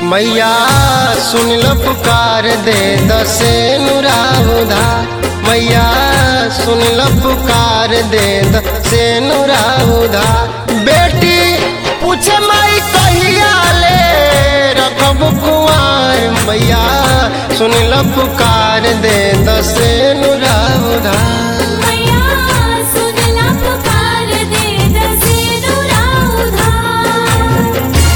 मैया सुन लो पुकार दे दसे नुराउधा मैया सुन लो पुकार दे दसे नुराउधा बेटी पूछे माई कहिया ले रखब कुआर मैया सुन लो पुकार दे दसे नुराउधा मैया सुनला पुकार दे दसेनुरा उधार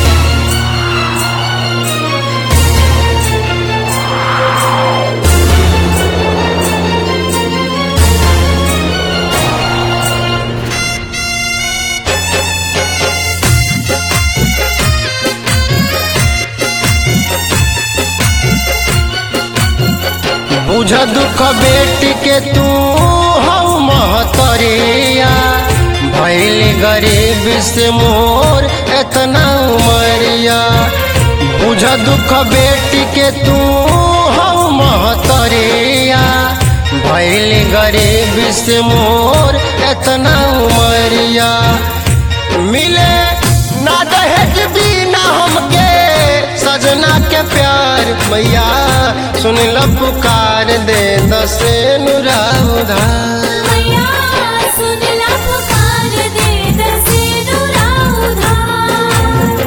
बुझ दुख बेटी के तू हऊ महतरिया भैल गरीब से मोर एतना उमरिया बुझ दुख बेटी के तू हऊ महतरिया भैल गरीब से मोर एतना उमरिया मिले ना दहेज बिना हमके सजना के प्यार मैया सुन लो पुकार दे दसे नुरा उधार मैया सुनला पुकार दे दसेनुरा उधार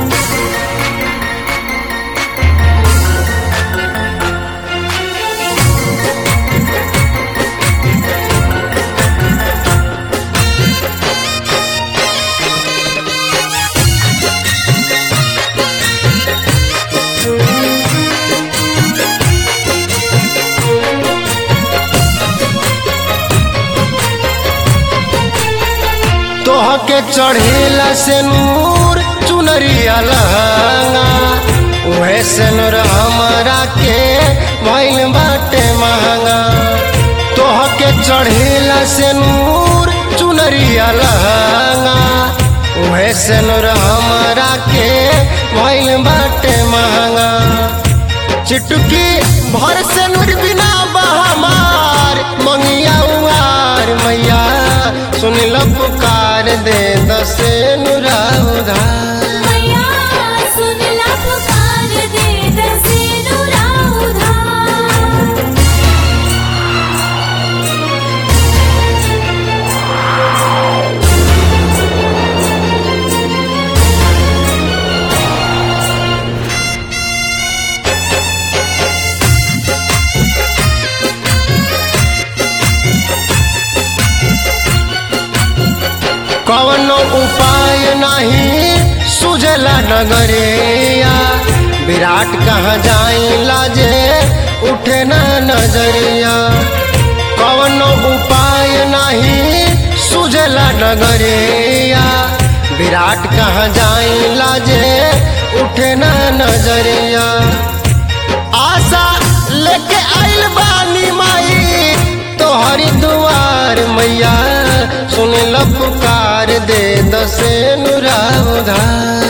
तोह के चढ़ेला से नूर चुनरिया लहंगा उहे से नूर हमारा के भइल बाटे महंगा तोह के चढ़ेला से नूर चुनरिया लहंगा उहे से नूर हमारा के भइल बाटे महंगा चिटकी भर से नूर बिना बहमार मंगिया उआर मैया सुन लो पुकार दे दसे नुरा उधार मैया सुनला पुकार दे दसेनुरा उधार कवनो उपाय नहीं सुझला नगरिया विराट कहाँ जाई लाजे उठे ना नजरिया कवनो उपाय नहीं सुझला नगरिया विराट कहाँ जाई लाजे उठे ना नजरिया आशा लेके आइल बानी माई तोहरी दुआर मैया सुन लो पुकार दे दसे नुरा उधार